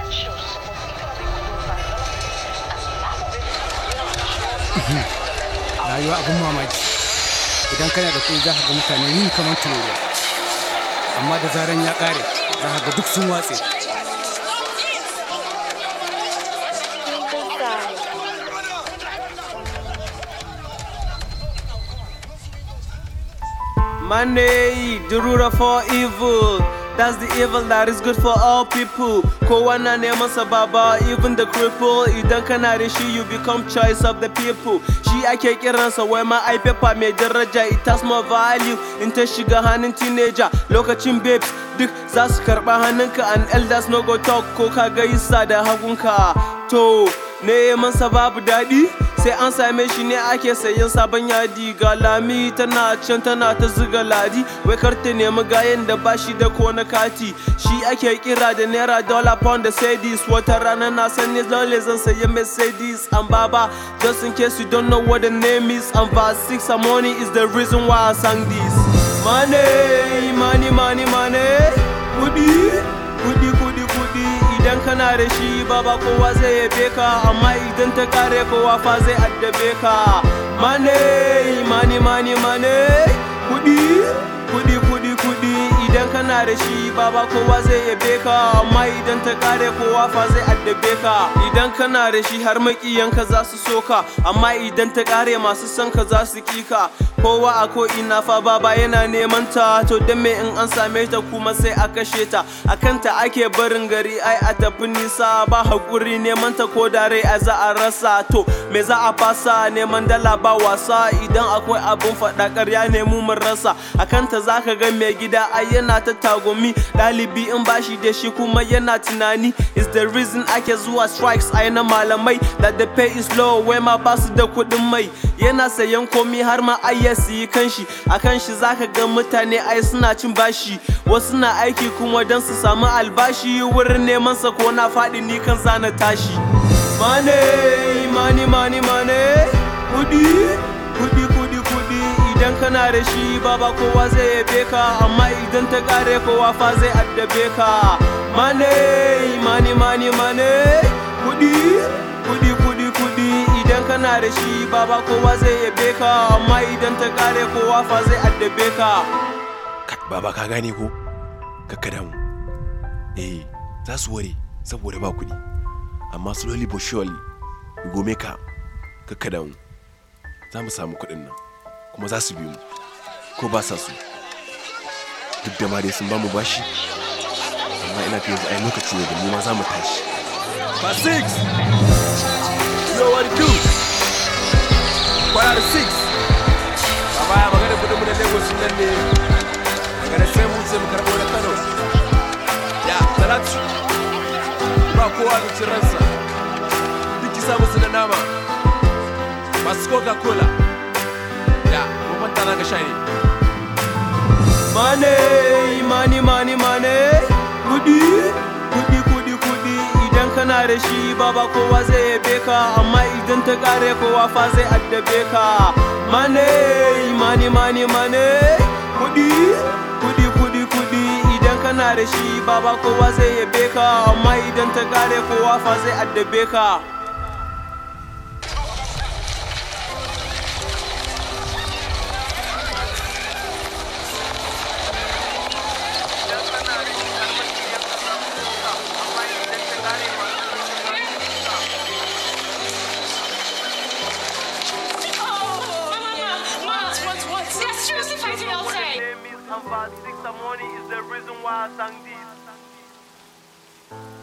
rayuwa abin mamaki idan kana da kuɗi za ka ga mutane yin kamar tururuwa amma da zaran ya ƙare za ka ga duk sun watse Money, the root of all evil. That's the evil that is good for all people. Kowa na neman sa baba, even the cripple. Idan kana da shi, you become choice of the people. Shi ake kiransa wai ma ai paper mai daraja, it has more value. In ta shiga hannun teenager, lokacin babes duk za su karɓa hannunka and elders no go talk ko ka gaisa da hagunka. To, neman sa babu daɗi? sai an same shi ne ake sayan sabon yadi ga lami tana can tana ta zuga ladi wai kar ta nemi gayen da bashi da ko na kati shi ake kira da naira dollar pound da sedis wata rana na san ne dole zan sayi mercedes and baba just in case you don't know what the name is and verse 6 and money is the reason why i sang this money money money money kudi kudi kudi kudi idan kana da shi baba kowa zai yabe ka amma idan ta kare kowa fa zai addabe ka mane mani mani mane kudi kudi kudi kudi idan kana da shi baba kowa zai yabe ka amma idan ta kare kowa fa zai addabe ka idan kana da shi har makiyanka za su so ka amma idan ta kare masu son ka za su ki ka kowa a ko ina fa baba yana neman ta to dan me in an same ta kuma sai a kashe ta akan ta ake barin gari ai a tafi nisa ba hakuri neman ta ko da rai a za a rasa to me za a fasa neman dala ba wasa idan akwai abun faɗa ƙarya ne mu mun rasa akan ta zaka ga mai gida ai yana ta tagumi ɗalibi in bashi da shi kuma yana tunani is the reason ake zuwa strikes ai na malamai that the pay is low wai ma basu da kuɗin mai yana sayan komi har ma ai ya siyi kanshi a kanshi zaka ga mutane ai suna cin bashi wasu na aiki kuma don su samu albashi wurin neman sa ko na faɗi ni kan zana tashi mane mani mani mane kudi kudi kudi kudi idan kana da shi baba kowa zai yabe ka amma idan ta kare kowa fa zai addabe ka mane mani mani mane kudi kudi kudi kudi idan kana da shi baba kowa zai yabe ka amma idan ta kare kowa fa zai addabe ka Kai, baba ka gane ko kakka damu eh za su ware saboda ba kuɗi amma slowly but surely we go make am kakka damu za mu samu kuɗin nan kuma za su bi mu ko ba sa su duk da ma dai sun ba mu bashi amma ina fi yanzu ai lokaci ne da mu ma za mu tashi By six. You know what to do. Kwana da six. Baba ya magana kudin mu da Lagos nan ne. Daga da sai mu sai mu karɓo da Kano. Ya, Talatu. Ba kowa da cin ransa. Duk ki samu su da nama. Masu Coca-Cola. Ya, mu manta na ga sha ne. Mane, mani, mani, mane. Kudi, kudi, kudi, kudi. Idan kana da shi baba kowa zai yabe ka amma idan ta kare kowa fa zai addabe ka. Mane, mani, mani, mane. Kudi, kudi, kudi, kudi. Idan kana da shi baba kowa zai yabe ka amma idan ta kare kowa fa zai addabe ka. What? What? What? They're seriously fighting outside. Money is the reason why I sang this.